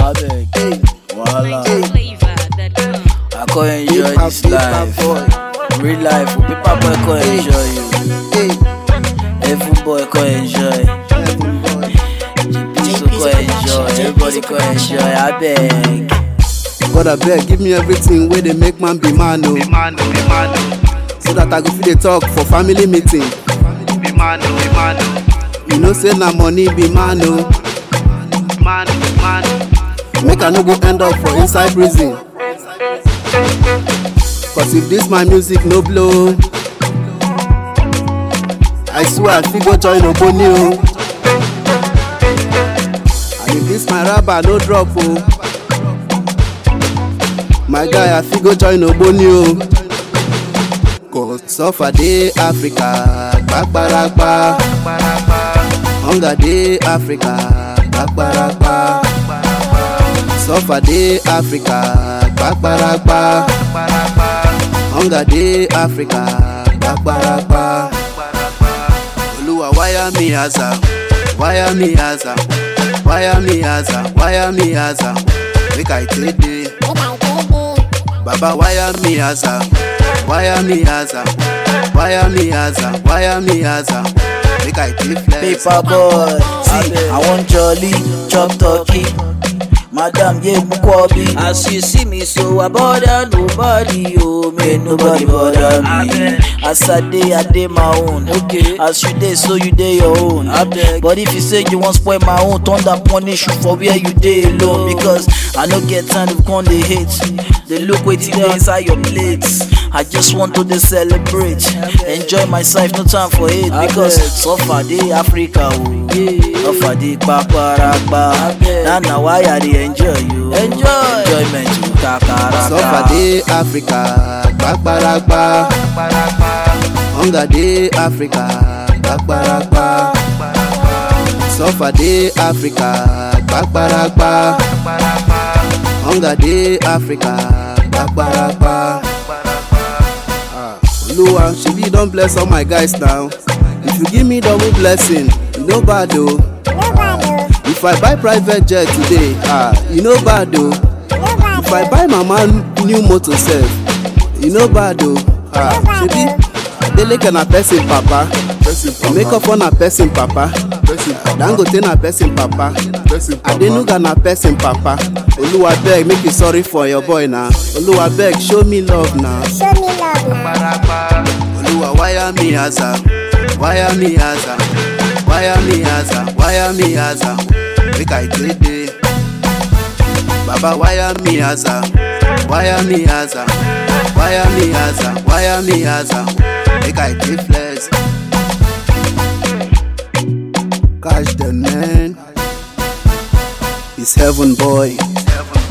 abeg wahala Flavor.com. i come enjoy Paper, this paper life boy. real life o paper boy come enjoy you Hey, heaven boy come enjoy heaven boy. gp so come enjoy everybody come enjoy abeg. God abeg give me everything wey dey make man be man o. So that I go fit dey talk for family meeting. You know say na money be man o. Make I no go end up for inside prison. Cause if this my music no blow, I swear I fit go join Ogboni o. And if this my rapper no drop o, my guy I fit go join Ogboni o. Cause suffer dey Africa gbagbaragba, hunger dey Africa gbagbaragba. Suffer dey Africa gbagbaragba, hunger dey Africa gbagbaragba. Olúwa wáyà mi àzà, wáyà mi àzà, wáyà mi àzà, wáyà mi àzà, make I take dey. Baba wáyà mi àzà, wáyà mi àzà, wáyà mi àzà, wáyà mi àzà, make I take flex. paper boy see i wan jolly chop turkey madam ye mukwobi as you see me so i bother nobody o make nobody bother me as i dey i dey my own okay as you dey so you dey your own abeg but if you say you wan spoil my own thunder punish you for where you dey alone because i no get time to come dey hate dey look wetin dey inside your plate i just want to dey celebrate enjoy myself no time for hate because suffer dey africa o suffer dey paparapa na na why i dey enjoy you enjoyment you kakaraka. Suffer dey Africa gbagbaragba, hunger dey Africa gbagbaragba. Suffer dey Africa gbagbaragba, hunger dey Africa gbagbaragba. Ah, Oluwa shebi you don bless all my guys now. If you give me double blessing, e no bad o. If I buy private jet today, ah, e no bad o. If I buy mama new motor sef, e no bad o. Ah, shebi Adeleke na person papa, Emekofo na person papa, Dangote na person papa, Adenuga na person papa. Oluwa beg make you sorry for your boy na. Oluwa beg show me love na. Show me love now. Olúwa wáyà mi àzà, wáyà mi àzà, wáyà mi àzà, wáyà mi àzà, make I take dey. Baba wáyà mi àzà, wáyà mi àzà, wáyà mi àzà, wáyà mi àzà, make I take flex. Catch the man, it's heaven boy.